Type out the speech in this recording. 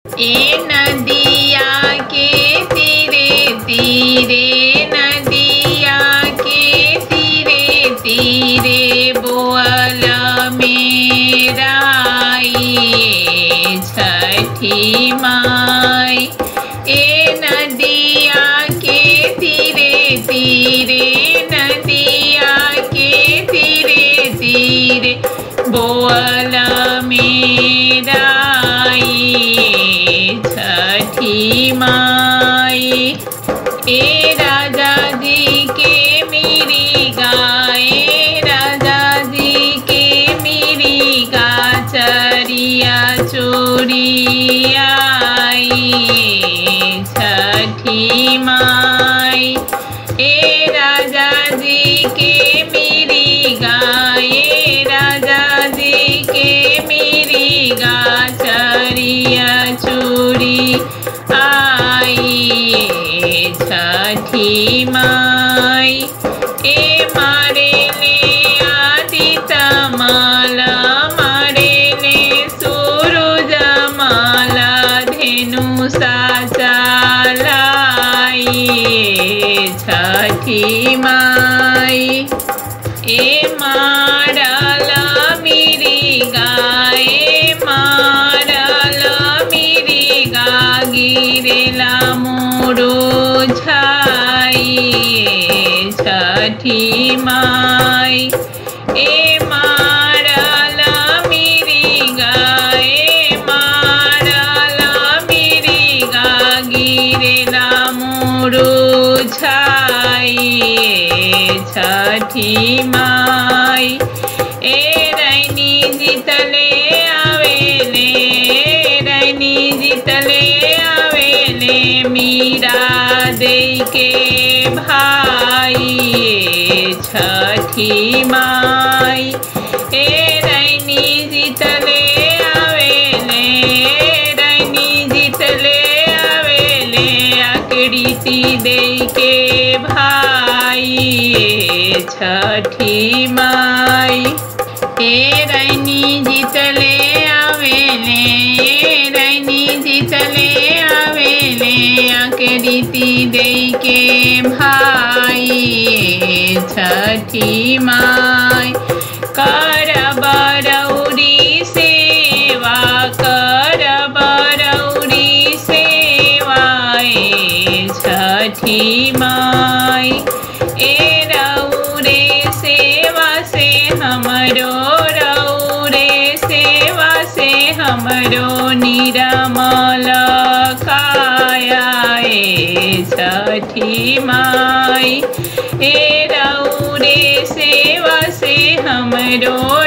ए नदिया के तीरे तीरे नदिया के तीरे तीरे बोअल मेरा ये छठी माई ए नदिया के तीरे तीरे नदिया के तीरे तीरे बोअल मेरा ये छठी माई ए राजा जी के मेरी गाय राजा जी के मेरी गा चरिया चोरिया ये छठी माई ए राजा जी के मेरी गाय राजा जी के मेरी गा चरिया चोरी आई छठी माई ए मारे ले आदि तमाला मारे ले सूरज माला धेनु साचालाई छठी माई ए मारल मेरी गाय मारल मेरी गा गिरेला मोरो छाई छठी माई ए मारल मेरी गाय मारल मेरी गा गिरेला मोरो छाई छठी माई ए रैनी जितले आवेले रैनी जितले आवेले मीरा दे के भाई छठी माई ए रैनी जितले आवेले रैनी जितले आवेले आकृति दे के भाई छठी माई ए रैनी जितले आवेले ए रैनी जितले आवेले आकृति दे के भाई छठी माई कर बरौरी सेवा कर बरौरी सेवाए छठी माई ए रौरे सेवा से हमरो रौरे सेवा से हमरो निरमल काया ए छठी माई ए रौरे सेवा से हमरो